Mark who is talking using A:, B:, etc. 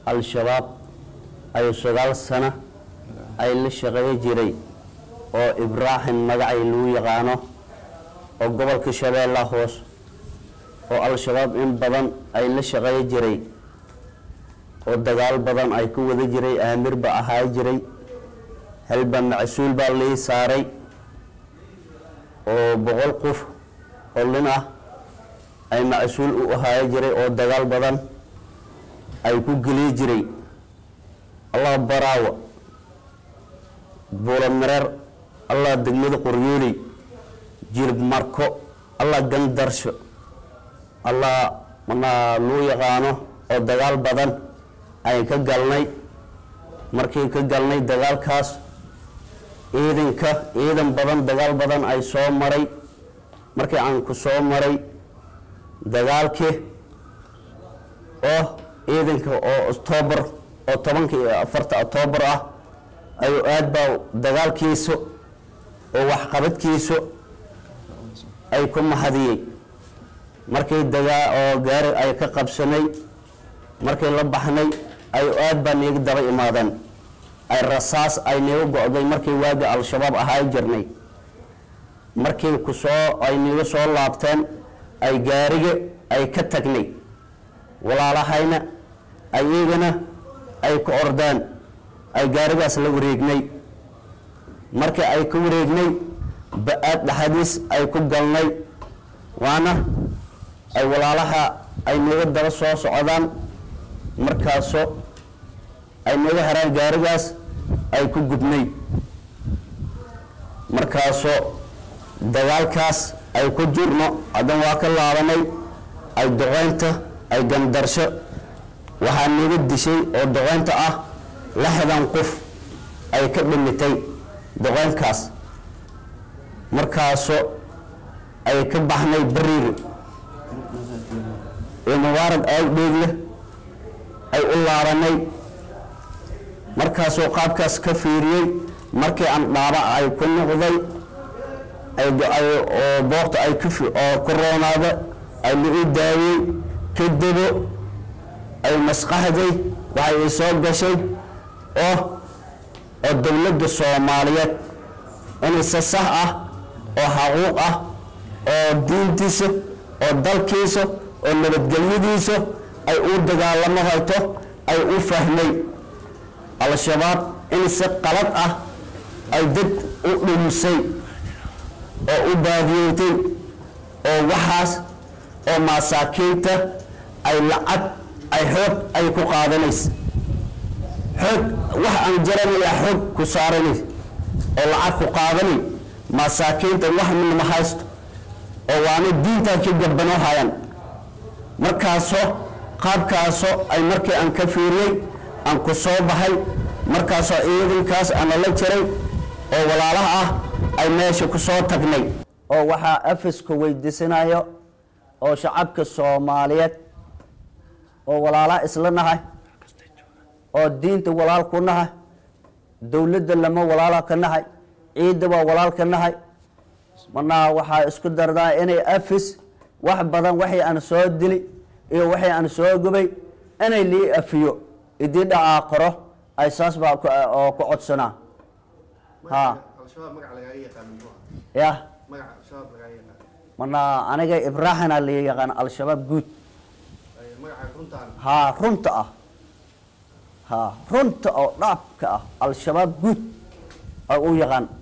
A: al-shabaab ay sagaal sano ay la shaqeeyo jiray oo ibraahim magacay lagu yaqaano oo gobolka shabeella hoos oo al-shabaab in badan ay la shaqeeyo jiray oo dagaal badan ay ku wada jiray aamir ba ahaa jiray halba macsuul baa lii saaray oo boqol qof oo lin ah ay macsuul u ahaayo jiray oo dagaal badan ay ku geliyi jiray allah baraawa buulamareer allah degmada qoryooley jilib marko allah gandarsho allah manaa luu yaqaano oo dagaal badan ay ka galnay markii ka galnay dagaalkaas ciidanka ciidan badan dagaal badan ay soo maray markii aan ku soo maray dagaalkii oo ciidanka oo octoobar oo tobanka iyo afarta octoobar ah ayuu aad baa dagaalkiisu oo waxqabadkiisu ay ku mahadiyey markii dagaa oo gaari ay ka qabsanay markii la baxnay ayuu aad baa niiga daba imaadeen ay rasaas ay niiga go-day markii waagi al-shabaab ahaa jirnay markii ku soo ay niiga soo laabteen ay gaariga ay ka tagnay walaalahayna ay iyagana ay ku ordeen ay gaarigaas la wareegnay markii ay ka wareegnay ba-aad dhaxadiis ay ku galnay waana ay walaalaha ay naga daba soo socdaan markaasoo ay naga heraan gaarigaas ay ku gubnay markaasoo dagaalkaas ay ku jirno haddan waa ka laabanay ay doqeynta ay gandarsho waxaa naga dishay oo doqeynta ah lixdan qof ay ka dhimitay doqeynkaas markaasoo ay ka baxnay bariiri ee mubaarad aagdheegle ay u laabanay markaasoo qaabkaas ka fiiriyey markii aan dhaaba ay ku noqday oo boorta ay oo ku roonaada ay lagu daawiyey kadabo ay masqaxday waxay i soo gashay oo oo dowladda soomaaliyeed inayse sax ah oo xaquuq ah oo diintiisa oo dalkiisa oo nabadgelyadiisa ay u dagaalamo hayto ay u fahmay al-shabaab in si qalad ah ay dad u dhumisay oo u baadiyootay oo waxaas oo masaakiinta ay lacag ay xoog ay ku qaadanaysa xoog wax aan jaranaya xoog ku saaranay oo lacag ku qaadanay masaakiinta wax minama haysto oo waana diintaa ka gabanoo hayaan markaasoo qaabkaasoo ay markii aan ka fiiriyey aan ku soo baxay markaasoo ciidankaas aan la jiray oo walaalaha ah ay meesha ku soo tagnay oo waxaa afiska weydiisanayo oo shacabka soomaaliyeed oo walaalaha isla nahay oo diinta walaal ku nahay dowladda lama walaala ka nahay ciidda waa walaal ka nahay manaa waxaa isku dardaa inay afis wax badan waxay aan soo dili iyo waxay aan soo gubay inay lii afiyo idii dhacaa qoro ay saas baa oo ku codsanaa ha ya manaa aniga ibraahina la yaqaan al-shabaab guud ha runta ah ha runta oo dhaabka ah al-shabaab guud ay u yaqaan